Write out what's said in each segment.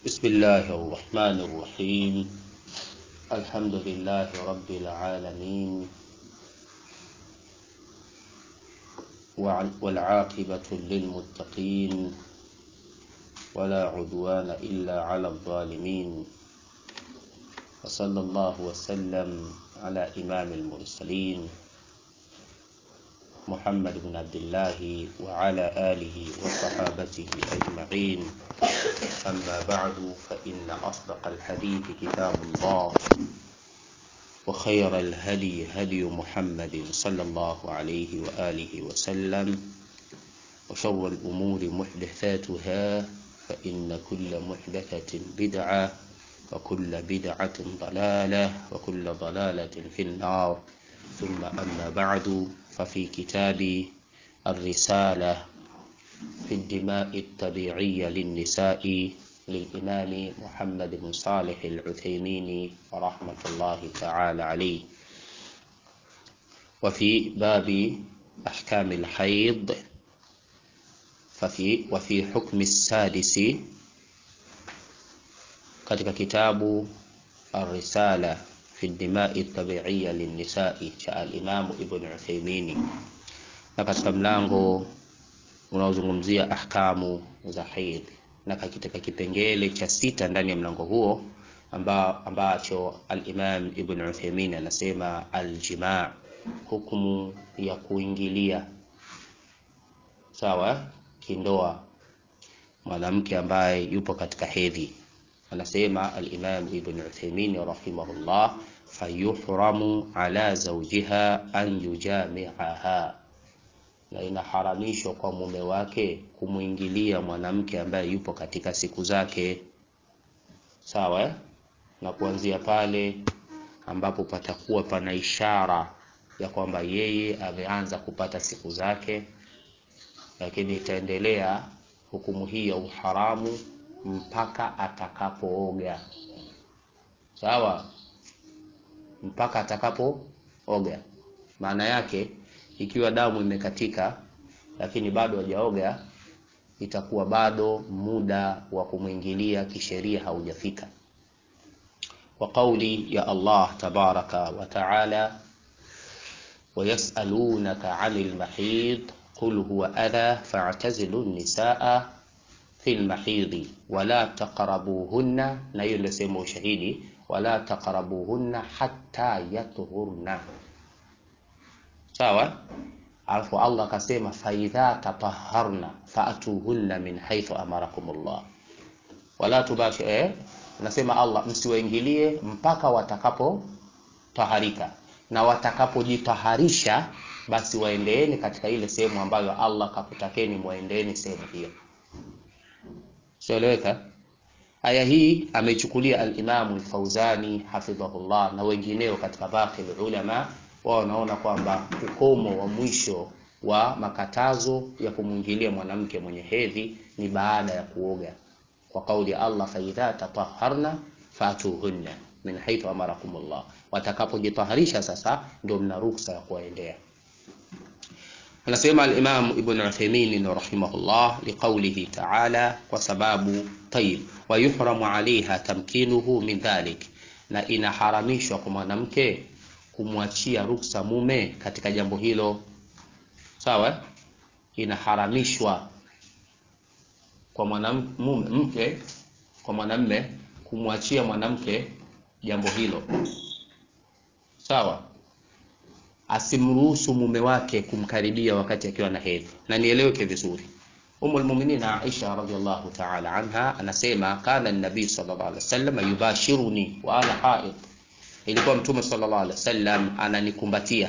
بسم الله الرحمن الرحيم الحمد لله رب العالمين والعاقبة للمتقين ولا عدوان إلا على الظالمين وصلى الله وسلم على إمام المرسلين محمد بن عبد الله وعلى آله وصحابته أجمعين أما بعد فإن أصدق الحديث كتاب الله وخير الهدي هدي محمد صلى الله عليه وآله وسلم وشر الأمور محدثاتها فإن كل محدثة بدعة وكل بدعة ضلالة وكل ضلالة في النار ثم أما بعد ففي كتاب الرسالة في الدماء الطبيعية للنساء للإمام محمد بن صالح العثيمين رحمة الله تعالى عليه وفي باب أحكام الحيض ففي وفي حكم السادس katika kitabu Ar-Risala fi Dimai Tabiiya Linnisai cha al-Imamu Ibn Uthaymeen, na katika mlango unaozungumzia ahkamu za haidh, na katika kipengele cha sita ndani ya mlango huo amba, ambacho al-Imam Ibn Uthaymeen anasema aljimaa, hukumu ya kuingilia sawa kindoa mwanamke ambaye yupo katika hedhi anasema al-Imam Ibn Uthaymeen rahimahullah fayuhramu ala zawjiha an yujami'aha, na inaharamishwa kwa mume wake kumwingilia mwanamke ambaye yupo katika siku zake, sawa eh? na kuanzia pale ambapo patakuwa pana ishara ya kwamba yeye ameanza kupata siku zake, lakini itaendelea hukumu hii ya uharamu mpaka atakapooga. Sawa, mpaka atakapooga. Maana yake ikiwa damu imekatika lakini bado hajaoga, itakuwa bado muda wa kumwingilia kisheria haujafika. Kwa kauli ya Allah tabaraka wa taala, wayasalunaka anil mahid qul huwa adha fa'tazilu nisaa fil mahidhi wala taqrabuhunna, na hiyo ndio sehemu ushahidi, wala taqrabuhunna hatta yatuhurna. Sawa. Alafu Allah akasema faidha tatahharna faatuhunna min haythu amarakumullah wala tubashi eh, nasema Allah msiwaingilie mpaka watakapo taharika, na watakapojitaharisha basi waendeeni katika ile sehemu ambayo Allah kakutakeni muendeeni sehemu hiyo. Sieleweka. Aya hii ameichukulia al-Imamu al-Fauzani hafidhahullah na wengineo katika baqi ulama, wao wanaona kwamba ukomo wa mwisho wa makatazo ya kumwingilia mwanamke mwenye hedhi ni baada ya kuoga, kwa kauli ya Allah, fa idha tatahharna fatuhunna min haythu amarakumullah, watakapojitaharisha sasa ndio mna ruksa ya kuwaendea. Anasema al-Imam Ibn Uthaymeen rahimahullah liqaulihi ta'ala, kwa sababu tayib, wa yuhramu alaiha tamkinuhu min dhalik, na inaharamishwa kwa mwanamke kumwachia ruksa mume katika jambo hilo. Sawa, inaharamishwa kwa mwanamke kwa mwanamme kumwachia mwanamke jambo hilo. Sawa, asimruhusu mume wake kumkaribia wakati akiwa na hedhi. Na nieleweke vizuri, Ummul Mu'minin Aisha radhiyallahu ta'ala anha anasema kana an-nabii sallallahu alaihi wasallam yubashiruni wa ana haid, ilikuwa mtume sallallahu alaihi wasallam ananikumbatia,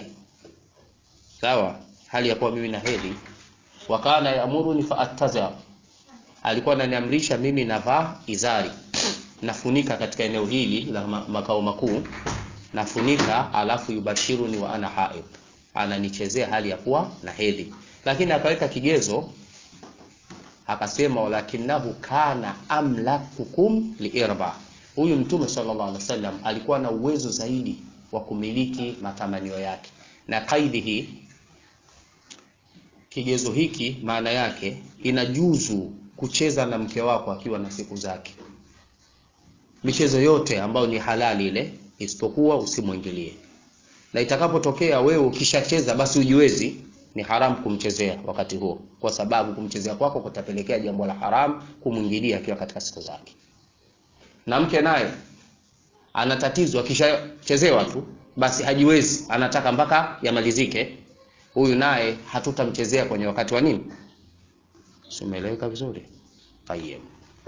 sawa, hali ya kuwa mimi na hedhi. Wa kana yamuruni fa attaza, alikuwa ananiamrisha mimi navaa izari, nafunika katika eneo hili la makao makuu nafunika alafu yubashiruni wa ana haid, ananichezea hali ya kuwa na hedhi. Lakini akaweka kigezo akasema, walakinahu kana amlakukum liirba, huyu mtume sallallahu alaihi wasallam alikuwa na uwezo zaidi wa kumiliki matamanio yake. Na kaidi hii, kigezo hiki, maana yake inajuzu kucheza na mke wako akiwa na siku zake, michezo yote ambayo ni halali ile isipokuwa usimwingilie na itakapotokea wewe ukishacheza basi ujiwezi ni haramu kumchezea wakati huo kwa sababu kumchezea kwako kutapelekea jambo la haramu kumwingilia akiwa katika siku zake na mke naye ana tatizo akishachezewa tu basi hajiwezi anataka mpaka yamalizike huyu naye hatutamchezea kwenye wakati wa nini simeeleweka vizuri tayeb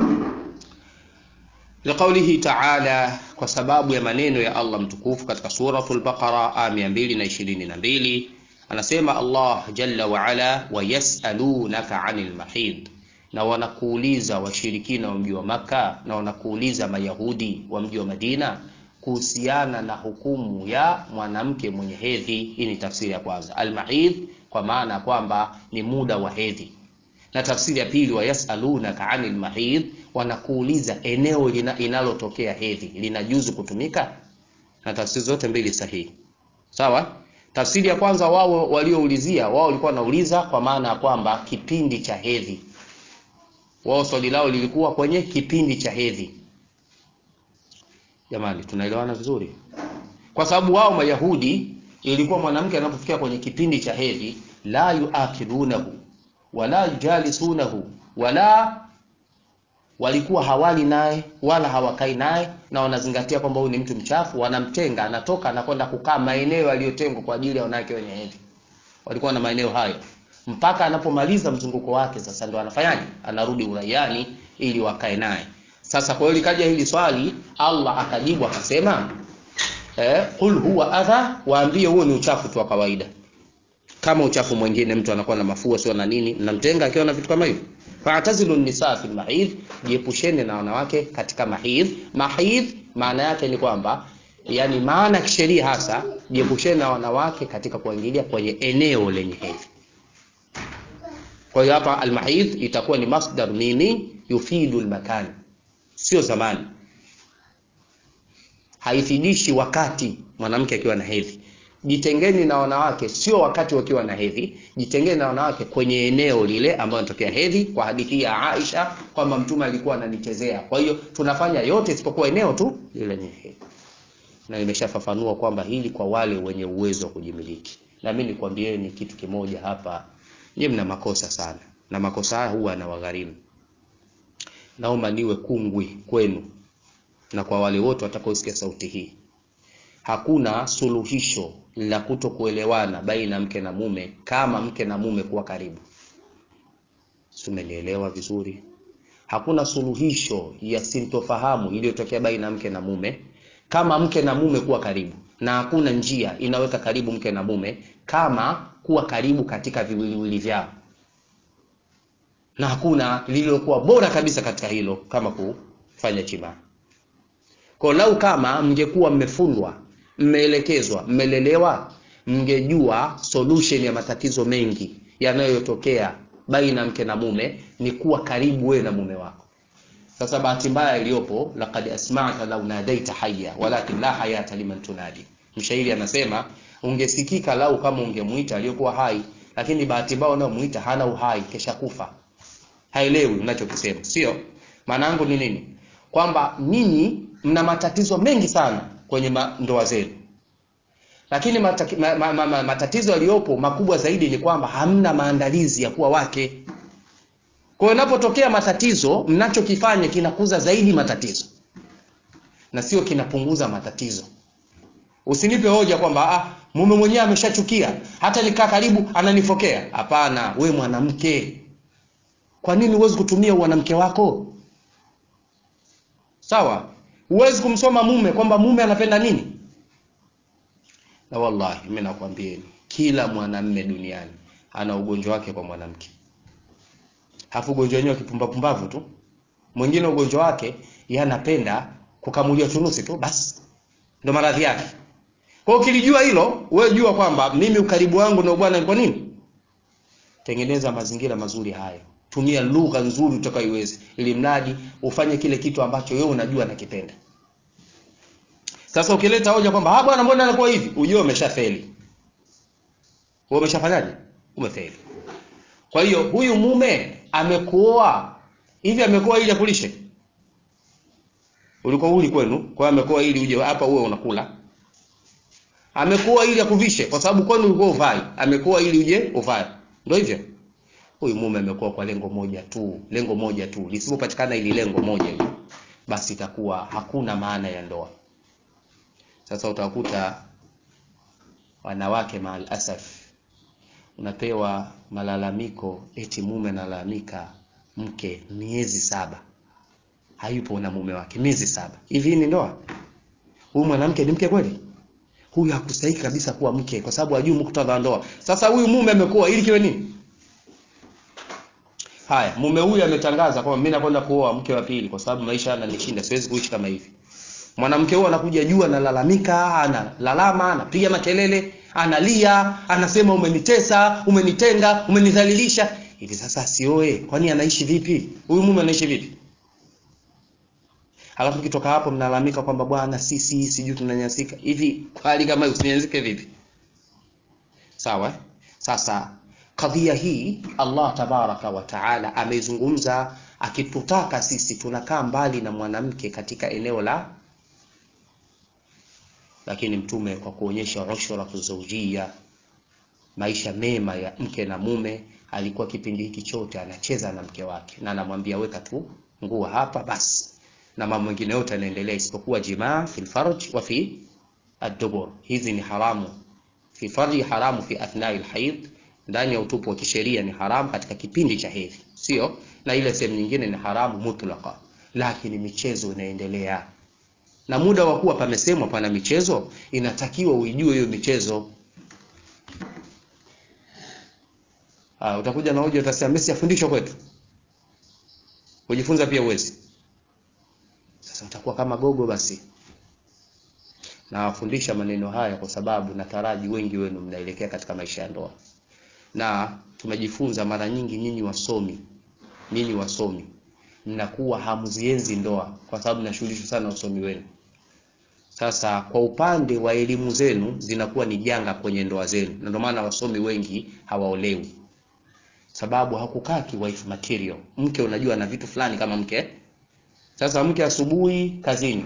liqaulihi taala kwa sababu ya maneno ya allah mtukufu katika suratul baqara aya 222 anasema allah jalla waala wayasalunaka anil mahid na wanakuuliza washirikina wa mji wa maka na wanakuuliza mayahudi wa mji wa madina kuhusiana na hukumu ya mwanamke mwenye hedhi hii ni tafsiri ya kwanza almahid kwa maana ya kwamba ni muda wa hedhi na tafsiri ya pili wayasalunaka anil mahid wanakuuliza eneo lina, inalotokea hedhi linajuzu kutumika na tafsiri zote mbili sahihi sawa tafsiri ya kwanza wao walioulizia wao walikuwa wanauliza kwa maana ya kwamba kipindi cha hedhi wao swali lao lilikuwa kwenye kipindi cha hedhi jamani tunaelewana vizuri kwa sababu wao mayahudi ilikuwa mwanamke anapofikia kwenye kipindi cha hedhi la yuakilunahu wala yujalisunahu wala walikuwa hawali naye wala hawakai naye na wanazingatia kwamba huyu ni mtu mchafu wanamtenga anatoka anakwenda kukaa maeneo yaliyotengwa kwa ajili ya wanawake wenye hedhi walikuwa na maeneo hayo mpaka anapomaliza mzunguko wake sasa ndo anafanyaje anarudi uraiani ili wakae naye sasa kwa hiyo likaja hili swali allah akajibu akasema eh, qul huwa adha waambie huo ni uchafu tu wa kawaida kama uchafu mwingine mtu anakuwa na mafua sio na nini mnamtenga akiwa na vitu kama hivyo fa'tazilu nisa fil mahid jiepusheni na wanawake katika mahid mahid maana yake ni kwamba yani maana ya kisheria hasa jiepusheni na wanawake katika kuingilia kwenye eneo lenye hedhi kwa hiyo hapa almahid itakuwa ni masdar nini yufidu almakan sio zamani haifidishi wakati mwanamke akiwa na hedhi jitengeni na wanawake sio wakati wakiwa na hedhi jitengeni na wanawake kwenye eneo lile ambayo inatokea hedhi kwa hadithi ya Aisha kwamba mtume alikuwa ananichezea kwa hiyo tunafanya yote isipokuwa eneo tu lile lenye hedhi na nimeshafafanua kwamba hili kwa wale wenye uwezo wa kujimiliki na mimi nikwambieni kitu kimoja hapa nyie mna makosa sana na makosa haya huwa yanawagharimu naomba niwe kungwi kwenu na kwa wale wote watakaosikia sauti hii hakuna suluhisho la kuto kuelewana baina mke na mume kama mke na mume kuwa karibu tumenielewa vizuri hakuna suluhisho ya sintofahamu iliyotokea baina mke na mume kama mke na mume kuwa karibu na hakuna njia inaweka karibu mke na mume kama kuwa karibu katika viwiliwili vyao na hakuna lililokuwa bora kabisa katika hilo kama kufanya chimaa kwa lau kama mngekuwa mmefundwa mmeelekezwa mmelelewa mngejua solution ya matatizo mengi yanayotokea baina mke na mume ni kuwa karibu wewe na mume wako sasa bahati mbaya iliyopo laqad asma'ta law nadaita hayya walakin la hayata liman tunadi mshairi anasema ungesikika lau kama ungemuita aliyokuwa hai lakini bahati mbaya unayomuita hana uhai kesha kufa haelewi unachokisema sio maana yangu ni nini kwamba nyinyi mna matatizo mengi sana kwenye ndoa zenu lakini mataki, ma, ma, ma, ma, matatizo yaliyopo makubwa zaidi ni kwamba hamna maandalizi ya kuwa wake kwa hiyo inapotokea matatizo mnachokifanya kinakuza zaidi matatizo na sio kinapunguza matatizo usinipe hoja kwamba ah, mume mwenyewe ameshachukia hata nikaa karibu ananifokea hapana we mwanamke kwa nini huwezi kutumia mwanamke wako sawa huwezi kumsoma mume kwamba mume anapenda nini na wallahi mimi nakwambieni kila mwanamme duniani ana ugonjwa wake kwa mwanamke hafu ugonjwa wenyewe kipumbapumbavu tu mwingine ugonjwa wake yeye anapenda kukamuliwa chunusi tu basi ndo maradhi yake kwa hiyo ukilijua hilo wewe jua kwamba mimi ukaribu wangu na bwana kwa nini tengeneza mazingira mazuri hayo tumia lugha nzuri utakayoiweza ili mradi ufanye kile kitu ambacho wewe unajua nakipenda sasa ukileta hoja kwamba ah bwana mbona anakuwa hivi ujue umeshafeli wewe umeshafanyaje umefeli kwa hiyo huyu mume amekuoa hivi amekuoa ili akulishe ulikuwa uli kwenu, kwa hiyo amekuwa ili uje hapa uwe unakula. Amekuwa ili akuvishe, kwa sababu kwenu ulikuwa uvai, amekuwa ili uje uvae. Ndio hivyo. Huyu mume amekuwa kwa lengo moja tu, lengo moja tu. Lisipopatikana ili lengo moja hili, basi itakuwa hakuna maana ya ndoa. Sasa utakuta wanawake maal asaf, unapewa malalamiko eti mume analalamika mke miezi saba hayupo na mume wake miezi saba. Hivi ni ndoa? Huyu mwanamke ni mke kweli? Huyu hakustahili kabisa kuwa mke, kwa sababu hajui muktadha wa ndoa. Sasa huyu mume amekuwa ili kiwe nini? Haya, mume huyu ametangaza kwamba mimi nakwenda kuoa mke wa pili kwa sababu maisha yananishinda, siwezi kuishi kama hivi. Mwanamke huyu anakuja juu, analalamika, analalama, anapiga makelele, analia, anasema umenitesa, umenitenga, umenidhalilisha. Hivi sasa asioe, kwani anaishi vipi? Huyu mume anaishi vipi? Halafu kitoka hapo mnalalamika kwamba bwana, sisi sijui tunanyanyasika. Hivi kwa hali kama hiyo usinyanyasike vipi? Sawa? eh? Sasa kadhia hii Allah tabaraka wa taala ameizungumza akitutaka sisi tunakaa mbali na mwanamke katika eneo la lakini mtume kwa kuonyesha ushratu zawjia maisha mema ya mke na mume alikuwa kipindi hiki chote anacheza na mke wake na anamwambia weka tu nguo hapa basi na mambo mengine yote yanaendelea isipokuwa jimaa fil farj wa fi ad-dubur hizi ni haramu fi farji haramu fi athnai al-hayd ndani ya utupu wa kisheria ni haramu katika kipindi cha hedhi sio na ile sehemu nyingine ni haramu mutlaka lakini michezo inaendelea na muda wa kuwa pamesemwa pana michezo inatakiwa uijue hiyo michezo Ah, utakuja na hoja utasema Messi afundishwa kwetu. Kujifunza pia uwezi. Sasa utakuwa kama gogo basi. Na wafundisha maneno haya kwa sababu nataraji wengi wenu mnaelekea katika maisha ya ndoa. Na tumejifunza mara nyingi nyinyi wasomi, nyinyi wasomi mnakuwa hamzienzi ndoa kwa sababu mnashughulishwa sana na usomi wenu. Sasa kwa upande wa elimu zenu zinakuwa ni janga kwenye ndoa zenu, na ndio maana wasomi wengi hawaolewi sababu hakukaa wife material. Mke unajua na vitu fulani kama mke. Sasa mke asubuhi kazini,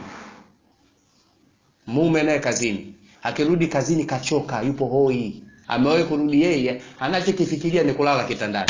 mume naye kazini, akirudi kazini kachoka, yupo hoi, amewahi kurudi yeye, anachokifikiria ni kulala kitandani.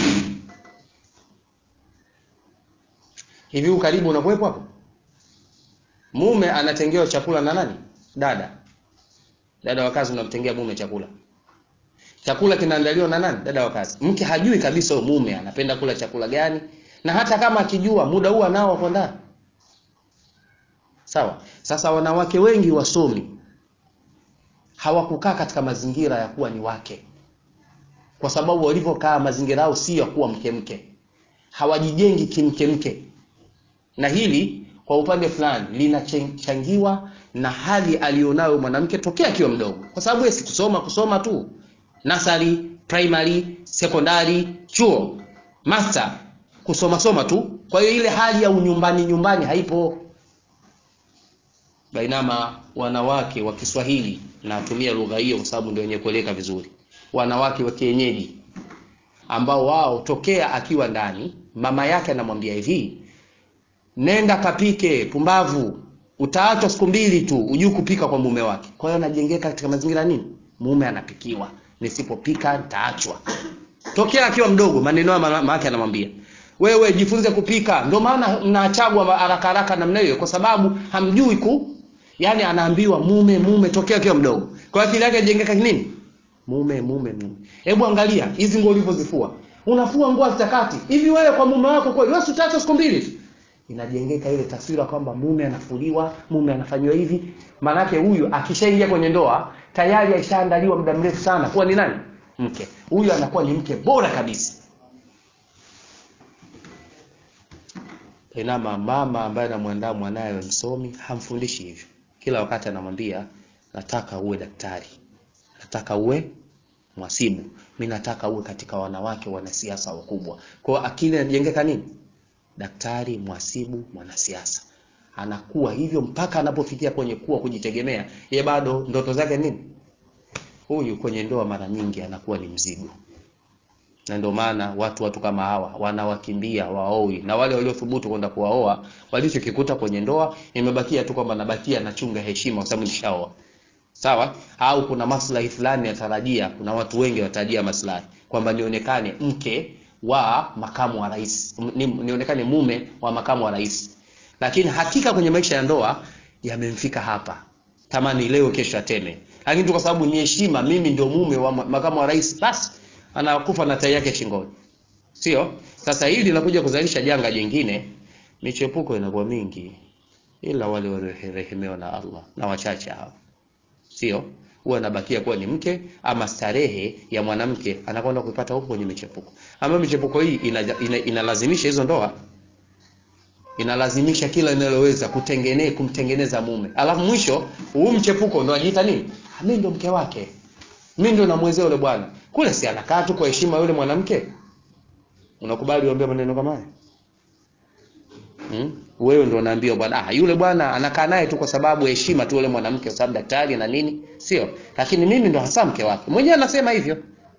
Hivi ukaribu unakuwepo hapo? Mume anatengewa chakula na nani? Dada. Dada wa kazi unamtengea mume chakula chakula kinaandaliwa na nani? Dada wa kazi. Mke hajui kabisa huyo mume anapenda kula chakula gani, na hata kama akijua muda huo anao hapo ndani. Sawa. Sasa wanawake wengi wasomi hawakukaa katika mazingira ya kuwa ni wake, kwa sababu walivyokaa mazingira yao si ya kuwa mke mke, hawajijengi kimke mke, na hili kwa upande fulani linachangiwa na hali alionayo mwanamke tokea akiwa mdogo, kwa sababu yeye si kusoma kusoma tu nasari, primary, sekondari, chuo, master, kusoma soma tu. Kwa hiyo ile hali ya unyumbani nyumbani haipo. Bainama wanawake wa Kiswahili, natumia lugha hiyo kwa sababu ndio wenye kueleka vizuri, wanawake wa kienyeji ambao wao tokea akiwa ndani, mama yake anamwambia hivi, nenda kapike, pumbavu, utaachwa siku mbili tu, ujui kupika kwa mume wake. Kwa hiyo anajengeka katika mazingira nini, mume anapikiwa nisipopika nitaachwa. Tokea akiwa mdogo, maneno ya mama yake anamwambia wewe jifunze kupika. Ndio maana mnaachagwa haraka haraka namna hiyo, kwa sababu hamjui ku, yani anaambiwa mume mume tokea akiwa mdogo. Kwa akili yake jengeka nini? Mume mume mume. Hebu angalia hizi nguo ulivyozifua, unafua nguo zitakati hivi, wewe kwa mume wako kweli wewe utaacha siku mbili tu inajengeka ile taswira kwamba mume anafuliwa, mume anafanywa hivi. Maanake huyu akishaingia kwenye ndoa tayari aishaandaliwa muda mrefu sana kuwa ni nani? Mke. Huyu anakuwa ni mke bora kabisa. Inama mama ambaye anamwandaa mwanawe msomi hamfundishi hivyo. Kila wakati anamwambia nataka uwe daktari, nataka uwe mwasibu, mi nataka uwe katika wanawake wanasiasa wakubwa. Kwa hiyo akili inajengeka nini? daktari, mwasibu, mwanasiasa. Anakuwa hivyo mpaka anapofikia kwenye kuwa kujitegemea, ye bado ndoto zake nini? Huyu kwenye ndoa mara nyingi anakuwa ni mzigo, na ndio maana watu watu kama hawa wanawakimbia waoi, na wale waliothubutu kwenda kuwaoa walichokikuta kwenye ndoa imebakia tu kwamba nabakia nachunga heshima kwa sababu nishaoa, sawa. Au kuna maslahi fulani yatarajia, kuna watu wengi watarajia maslahi kwamba nionekane mke wa makamu wa rais, ni, nionekane mume wa makamu wa rais, lakini hakika kwenye maisha ya ndoa yamemfika hapa, tamani leo kesho ateme, lakini tu kwa sababu ni heshima, mimi ndio mume wa makamu wa rais, basi anakufa na tai yake shingoni, sio? Sasa hili linakuja kuzalisha janga jingine, michepuko inakuwa mingi, ila wale waliorehemewa na Allah na wachache hao, sio? Huwa anabakia kuwa ni mke ama starehe ya mwanamke anakwenda kuipata huko kwenye michepuko, ambayo michepuko hii inalazimisha ina, ina hizo ndoa inalazimisha kila inaloweza kutengene kumtengeneza mume, alafu mwisho huu mchepuko ndo ajiita nini? Mimi ndo mke wake, mimi ndo namwezea yule bwana kule, si anakaa tu kwa heshima yule mwanamke. Unakubali uambie maneno kama haya hmm? Wewe ndo unaambia bwana, ah, yule bwana anakaa naye tu kwa sababu heshima tu yule mwanamke, kwa sababu daktari na nini, sio? Lakini mimi ndo hasa mke wake, mwenyewe anasema hivyo.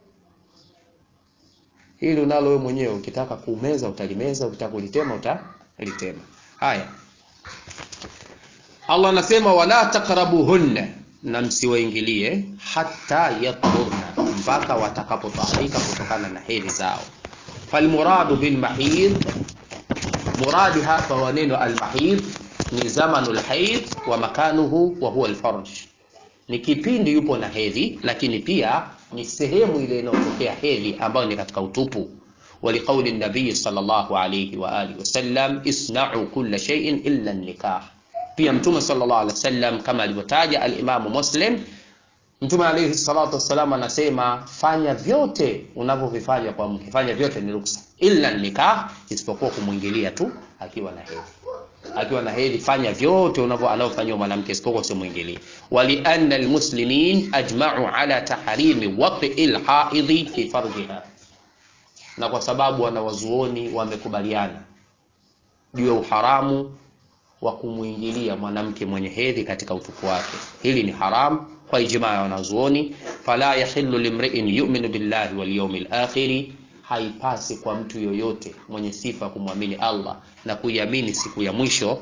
Hili unalo wewe mwenyewe, ukitaka kumeza utalimeza, ukitaka kulitema uta litema. Haya, Allah anasema wala taqrabuhunna, na msiwaingilie hata yathurna, mpaka watakapotaharika kutokana na hedhi zao. Falmuradu bilmahid, muradi hapa wa neno almahid ni zamanu lhaid wa makanuhu wa huwa alfarj, ni kipindi yupo na hedhi, lakini pia ni sehemu ile inayotokea hedhi ambayo ni katika utupu ولقول النبي صلى الله عليه وآله وسلم اصنعوا كل شيء إلا النكاح pia mtume sallallahu alaihi wasallam kama alivyotaja alimamu Muslim, mtume alaihi salatu wassalam anasema fanya vyote unavyovifanya kwa mke, fanya vyote ni ruksa, illa nikah, isipokuwa kumwingilia tu akiwa na hedhi. Akiwa na hedhi fanya vyote unavyo anavyofanywa mwanamke, isipokuwa usimwingilie. Wali anna almuslimin ajma'u ala tahrimi waqi alhaidhi fi farjiha na kwa sababu wanawazuoni wamekubaliana juu ya uharamu wa kumwingilia mwanamke mwenye hedhi katika utupu wake. Hili ni haramu kwa ijmaa ya wanazuoni. Fala yahillu limri'in yu'minu billahi wal yawmil akhir, haipasi kwa mtu yoyote mwenye sifa kumwamini Allah na kuiamini siku ya mwisho,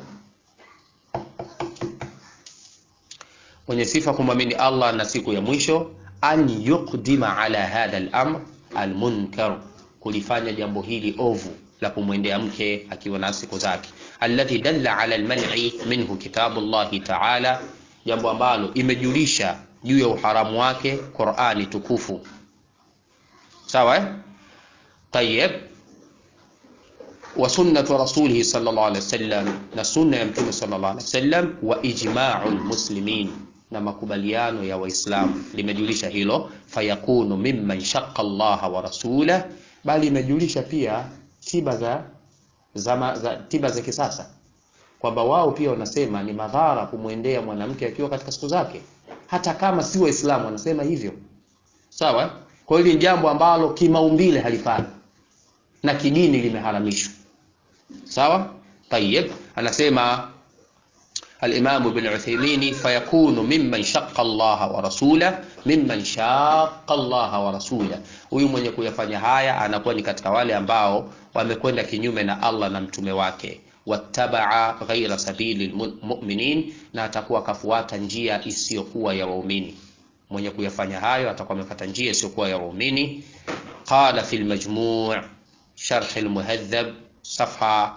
mwenye sifa kumwamini Allah na siku ya mwisho, an yuqdima ala hadha al-amr al-munkar kulifanya jambo hili ovu la kumwendea mke akiwa na siku zake, alladhi dalla ala alman'i minhu kitabu llahi ta'ala, jambo ambalo imejulisha juu ya uharamu wake Qur'ani tukufu. Sawa eh? Tayyib, wa sunnatu rasulihi sallallahu alaihi wasallam, na sunna ya mtume sallallahu alaihi wasallam, wa ijma'u almuslimin na makubaliano ya Waislamu limejulisha hilo, fayakunu mimman shaqqa Allaha wa rasulahu bali imejulisha pia tiba za, za, za tiba za kisasa kwamba wao pia wanasema ni madhara kumwendea mwanamke akiwa katika siku zake, hata kama si Waislamu wanasema hivyo. Sawa. Kwa hiyo ni jambo ambalo kimaumbile halifai na kidini limeharamishwa. Sawa. Tayeb, anasema Al-Imam Ibn Uthaymeen, fayakunu mimman shaqqa Allah wa rasulahu mimman shaqqa Allah wa rasulahu, huyu mwenye kuyafanya haya anakuwa ni katika wale ambao wamekwenda kinyume na Allah na mtume wake, wattabaa ghaira sabili lmuminin, na atakuwa akafuata njia isiyokuwa ya waumini. Mwenye kuyafanya hayo atakuwa amefuata njia isiyokuwa ya waumini. Qala fi lmajmu' sharh lmuhadhab safha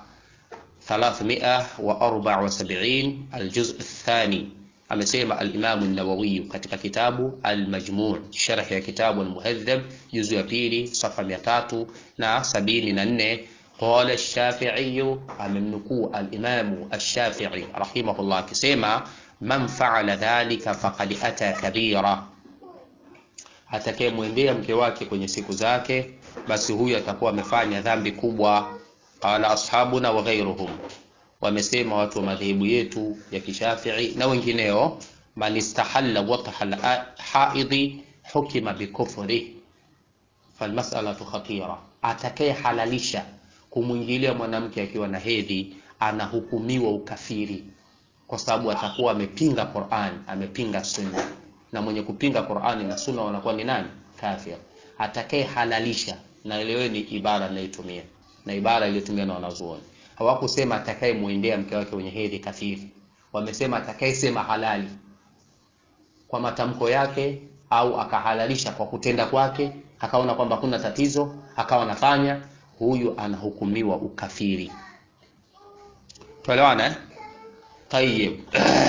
374 aljuz athani, amesema al-Imam an-Nawawi katika kitabu al-Majmu' sharh ya kitabu al-Muhadhab juzu ya pili safa 374 qala ash-Shafi'i, amemnukuu al-Imam ash-Shafi'i rahimahullah akisema man fa'ala dhalika faqad ata kabira, atakayemwendea mke wake kwenye siku zake, basi huyu atakuwa amefanya dhambi kubwa. Qala ashabuna wa ghayruhum, wamesema watu wa madhehebu yetu ya Kishafii na wengineo, man istahalla watha haidhi hukima bikufri falmasalatu khatira, atakaye halalisha kumwingilia mwanamke akiwa na hedhi anahukumiwa ukafiri, kwa sababu atakuwa amepinga Qur'an, amepinga sunna, na mwenye kupinga Qur'ani na sunna wanakuwa ni nani? Kafir. Atakaye halalisha na eleweni ibara ninayotumia na ibara iliyotumia na wanazuoni hawakusema atakayemwendea mke wake mwenye hedhi kafiri wamesema atakayesema halali kwa matamko yake au akahalalisha kwa kutenda kwake akaona kwamba kuna tatizo akawa anafanya huyu anahukumiwa ukafiri tuelewana eh? tayib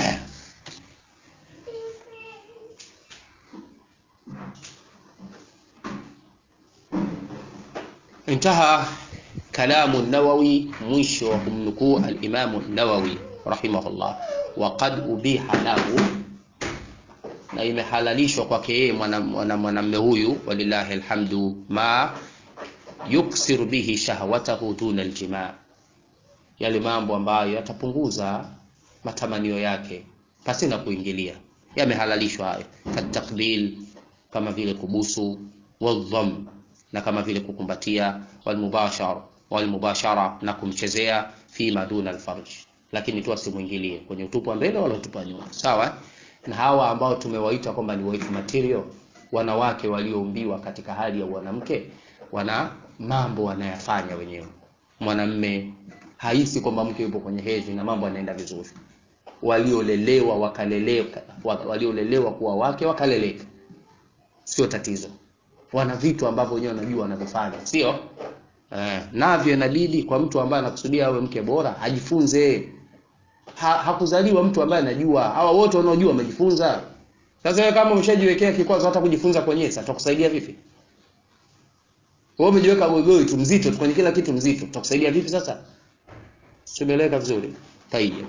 انتهى كلام النووي mwisho wa kumnukuu alimamu nawawi rahimahullah waqad ubiha lahu na imehalalishwa kwake yeye mwanamme mwana huyu walillahi alhamdu ma yuksiru bihi shahwatahu duna aljimaa yale mambo ambayo yatapunguza matamanio yake pasina kuingilia yamehalalishwa hayo katakbil kama vile kubusu wadham na kama vile kukumbatia walmubashara walmubashara na kumchezea fima duna alfarj lakini tu asimwingilie kwenye utupu wa mbele wala utupu wa nyuma sawa na hawa ambao tumewaita kwamba ni wife material wanawake walioumbiwa katika hali ya mwanamke wana mambo wanayafanya wenyewe mwanamme haisi kwamba mke yupo kwenye hedhi na mambo yanaenda vizuri waliolelewa wakaleleka waliolelewa kuwa wake wakaleleka sio tatizo wana vitu ambavyo wenyewe wanajua wanavyofanya sio eh, navyo inabidi kwa mtu ambaye anakusudia awe mke bora ajifunze ha, hakuzaliwa mtu ambaye anajua hawa wote wanaojua wamejifunza sasa wewe kama umeshajiwekea kikwazo hata kujifunza kwenyewe sasa tutakusaidia vipi wewe umejiweka gogoi tu mzito tu kwenye kila kitu mzito tutakusaidia vipi sasa simeleka vizuri tayeb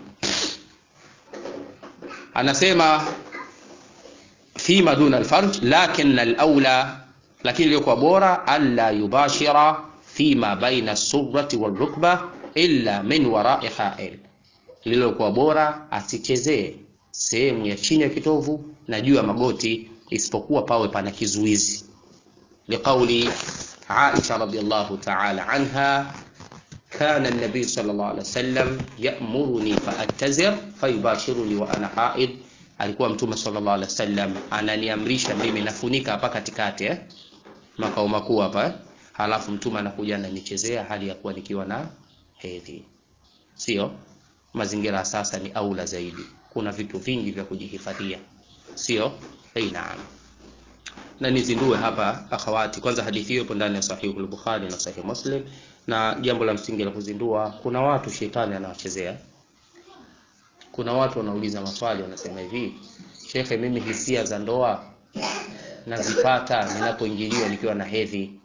anasema fima duna alfarj lakin alaula lakini iliyokuwa bora alla yubashira fima baina surrati walrukba illa min warai ha'il lililokuwa bora asichezee sehemu ya chini ya kitovu na juu ya magoti isipokuwa pawe pana kizuizi liqauli Aisha radhiallahu ta'ala anha كان النبي صلى الله عليه وسلم يأمرني فأتزر فيباشرني وأنا حائض alikuwa mtume sallallahu alaihi wasallam ananiamrisha mimi nafunika hapa katikati eh? makao makuu hapa eh? halafu mtume anakuja ananichezea hali ya kuwa nikiwa na hedhi sio mazingira sasa ni aula zaidi kuna vitu vingi vya kujihifadhia sio hey, naam na nizindue hapa akhawati kwanza hadithi hiyo ipo ndani ya sahihu al-bukhari na sahihi muslim na jambo la msingi la kuzindua kuna watu shetani anawachezea kuna watu wanauliza maswali wanasema hivi shekhe mimi hisia za ndoa nazipata ninapoingiliwa nikiwa na hedhi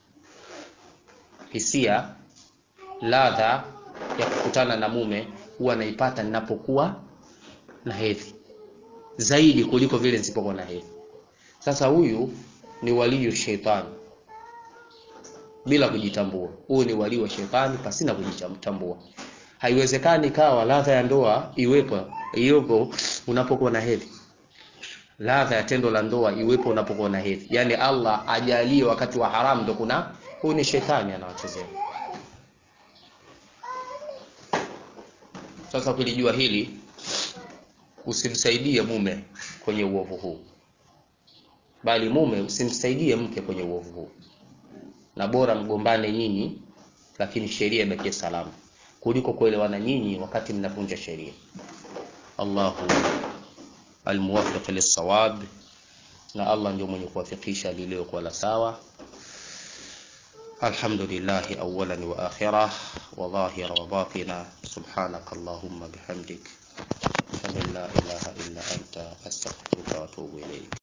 hisia ladha ya kukutana na mume huwa naipata ninapokuwa na hedhi zaidi kuliko vile nisipokuwa na hedhi sasa huyu ni waliyu shetani bila kujitambua huyu ni walii wa shetani pasina kujitambua haiwezekani kawa ladha ya ndoa iwepo iwepo unapokuwa na hedhi ladha ya tendo la ndoa iwepo unapokuwa na hedhi yaani allah ajalie wakati wa haramu ndo kuna huyu ni shetani anawachezea sasa ukilijua hili usimsaidie mume kwenye uovu huu bali mume usimsaidie mke kwenye uovu huu na bora mgombane nyinyi lakini sheria ibakie salama kuliko kuelewana nyinyi wakati mnavunja sheria Allahu almuwaffiq lis-sawab na Allah ndio mwenye kuwafikisha lililokuwa la sawa الحمد لله أولا وآخرة وظاهرا وباطنا سبحانك اللهم بحمدك أشهد أن لا إله إلا أنت أستغفرك وأتوب إليك